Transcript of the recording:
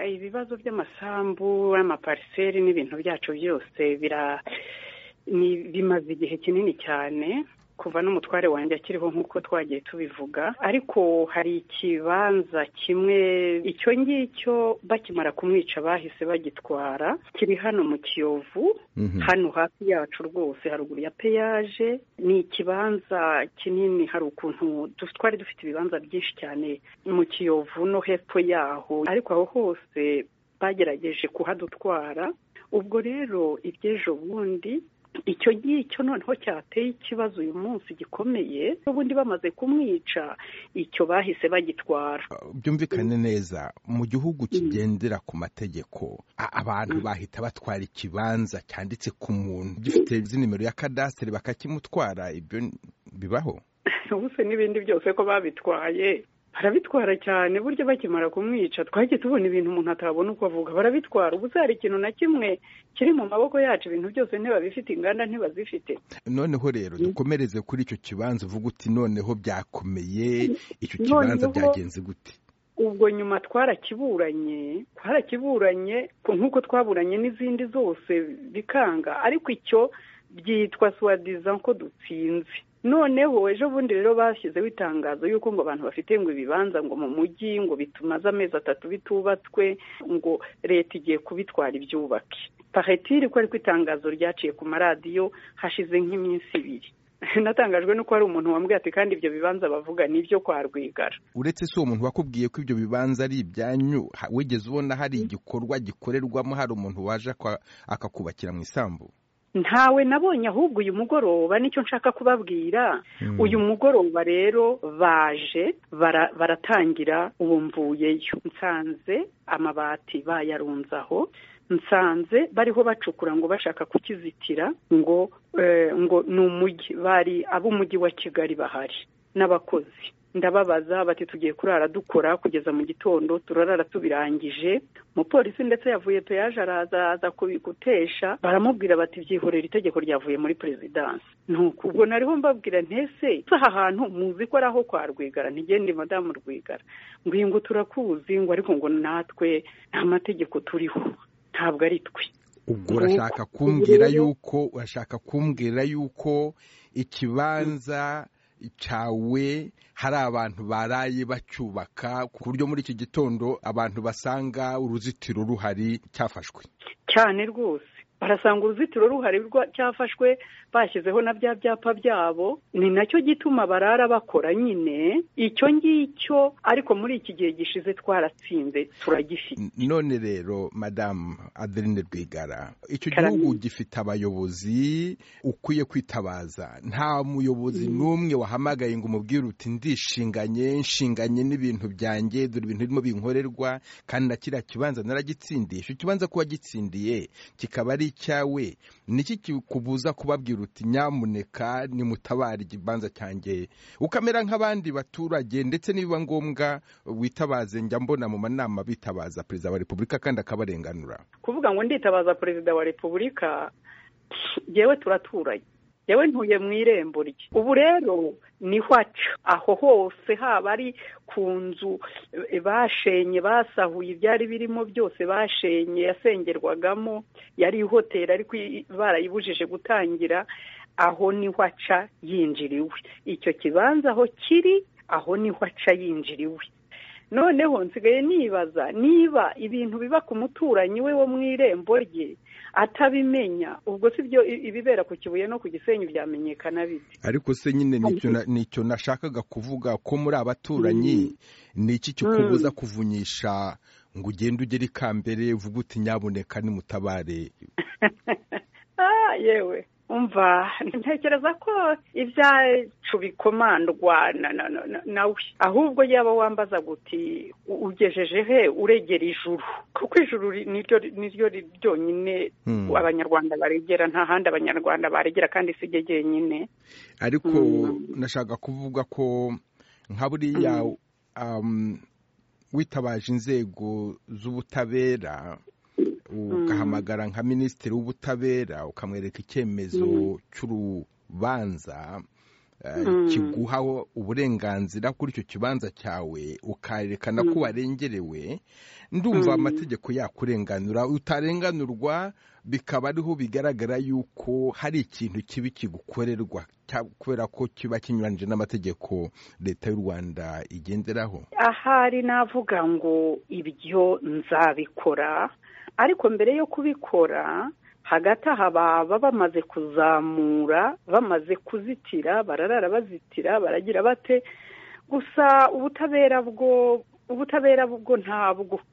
ibibazo by'amasambu amapariseri n'ibintu byacu byose bimaze igihe kinini cyane kuva n'umutware wanjye akiriho nk'uko twagiye tubivuga ariko hari ikibanza kimwe icyo ngicyo bakimara kumwica bahise bagitwara kiri hano mu kiyovu hano hafi yacu rwose haruguru ya peyaje ni ikibanza kinini hari ukuntu twari dufite ibibanza byinshi cyane mu kiyovu no hepfo yaho ariko aho hose bagerageje kuhadutwara ubwo rero iby'ejo bundi icyo ngicyo noneho cyateye ikibazo uyu munsi gikomeye n'ubundi bamaze kumwica icyo bahise bagitwara byumvikane neza mu gihugu kigendera ku mategeko abantu bahita batwara ikibanza cyanditse ku muntu gifite nimero ya kadasiteri bakakimutwara ibyo bibaho ubuse n'ibindi byose ko babitwaye barabitwara cyane burya bakimara kumwica twagiye tubona ibintu umuntu atabona uko avuga barabitwara ubu hari ikintu na kimwe kiri mu maboko yacu ibintu byose ntibabifite inganda ntibazifite noneho rero dukomereze kuri icyo kibanza uvuga uti noneho byakomeye icyo kibanza byagenze gute ubwo nyuma twarakiburanye twarakiburanye nk'uko twaburanye n'izindi zose bikanga ariko icyo byitwa suwadiza ko dutsinze noneho ejo bundi rero bashyizeho itangazo y'uko ngo abantu bafite ngo ibibanza ngo mu mujyi ngo bitumaze amezi atatu bitubatswe ngo leta igiye kubitwara ibyubake pahetiri ko ariko itangazo ryaciye ku maradiyo hashize nk'iminsi ibiri natangajwe nuko hari umuntu wambwiye ati kandi ibyo bibanza bavuga ni ibyo kwa rwigara uretse si uwo muntu wakubwiye ko ibyo bibanza ari ibyanyu wigeze ubona hari igikorwa gikorerwamo hari umuntu waje akakubakira mu isambu ntawe nabonye ahubwo uyu mugoroba nicyo nshaka kubabwira uyu mugoroba rero baje baratangira ubu mvuyeyo nsanze amabati bayarunzaho nsanze bariho bacukura ngo bashaka kukizitira ngo ngo ni umujyi bari ab'umujyi wa kigali bahari n'abakozi ndababaza bati tugiye kurara dukora kugeza mu gitondo turarara tubirangije umupolisi ndetse yavuye peyaje araza aza kubigutesha baramubwira bati byihorera itegeko ryavuye muri perezidansi nuko ubwo nariho mbabwira ntese aha hantu muzi ko ari aho kwa rwigara ntigende madamu rwigara ngo turakuzi ngo ariko ngo natwe nta mategeko turiho ntabwo ari twe ubwo urashaka kumbwira yuko urashaka kumbwira yuko ikibanza cawe hari abantu baraye bacyubaka ku buryo muri iki gitondo abantu basanga uruzitiro ruhari cyafashwe cyane rwose barasanga uruzitiro ruhari cyafashwe bashyizeho na bya byapa byabo ni nacyo gituma barara bakora nyine icyo ngicyo ariko muri iki gihe gishize twaratsinze turagifite none rero madamu adeline rwigara icyo gihugu gifite abayobozi ukwiye kwitabaza nta muyobozi n'umwe wahamagaye ngo umubwire uti ndishinganye nshinganye n'ibintu byanjye dore ibintu birimo binkorerwa kandi na kiriya kibanza naragitsindiye icyo kibanza kuba gitsindiye kikaba ari icyawe niki kikubuza kubabwira uti nyamuneka nimutabare igibanza cyanjye ukamera nk'abandi baturage ndetse nibiba ngombwa witabaze njya mbona mu manama bitabaza perezida wa repubulika kandi akabarenganura kuvuga ngo nditabaza perezida wa repubulika yewe turaturanye yewe ntuye mu irembo rye ubu rero niho aca aho hose haba ari ku nzu bashenye basahuye ibyari birimo byose bashenye yasengerwagamo yari ihoteli ariko barayibujije gutangira aho niho aca yinjiriwe icyo kibanza aho kiri aho niho aca yinjiriwe noneho nsigaye nibaza niba ibintu biba ku muturanyi we wo mu irembo rye atabimenya ubwo si byo ibibera ku kibuye no ku gisenyi byamenyekana bite ariko se nyine nicyo nashakaga kuvuga ko muri abaturanyi ni iki kikubuza kuvunyisha ngo ugende ugere ikambere uvuge uti nyaboneka nimutabare yewe umva ntekereza ko ibyacu bikomandwa nawe ahubwo yaba wambaza guti ugejeje he uregera ijuru kuko ijuru niryo ryonyine abanyarwanda baregera nta handi abanyarwanda baregera kandi si ryo ryenyine ariko nashaka kuvuga ko nka buriya witabaje inzego z'ubutabera ugahamagara nka minisitiri w'ubutabera ukamwereka icyemezo cy'urubanza kiguha uburenganzira kuri icyo kibanza cyawe ukarerekana ko warengerewe ndumva amategeko yakurenganura utarenganurwa bikaba ariho bigaragara yuko hari ikintu kibi kigukorerwa kubera ko kiba kinyuranyije n'amategeko leta y'u rwanda igenderaho ahari navuga ngo ibyo nzabikora ariko mbere yo kubikora hagati aha baba bamaze kuzamura bamaze kuzitira bararara bazitira baragira bate gusa ubutabera bwo ubutabera bwo ntabwo